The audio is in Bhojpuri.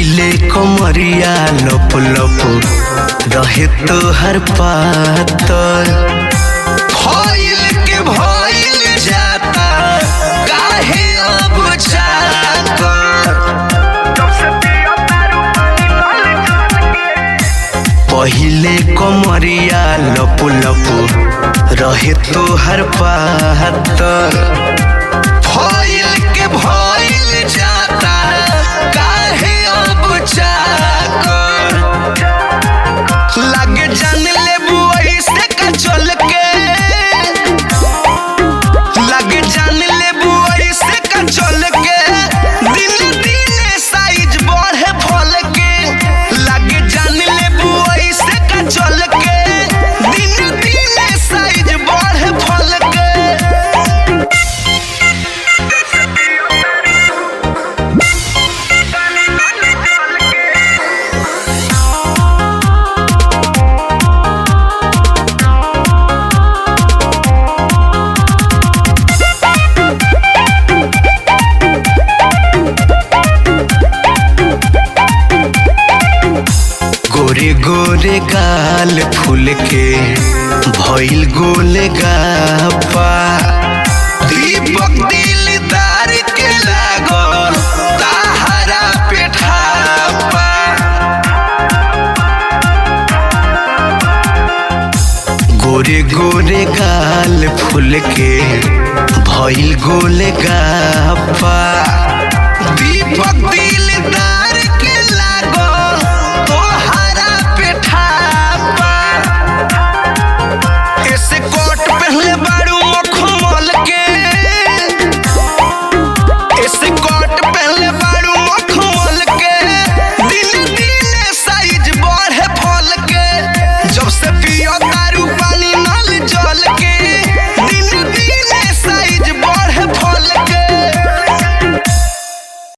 पहिले कमरिया लप लप रहे तो हर पातर भइल के भइल जाता काहे अब जाकर पहिले कमरिया लप लप रहे तो हर पातर भइल के भइल जाता काहे अब जाकर लागे जान लेबू ऐसे का चल के लागे जान लेबू ऐसे का चल के दिन दिन साइज बढ़े फल के लागे जान लेबू ऐसे का चल के दिन दिन साइज बढ़े फल के गोरे गोरे गाल फूल के भइल गोले गापा दीपक दिलदार के लागल ताहरा पेठापा गोरे गोरे गाल फूल के भइल गोले गापा दीपक दिलदार के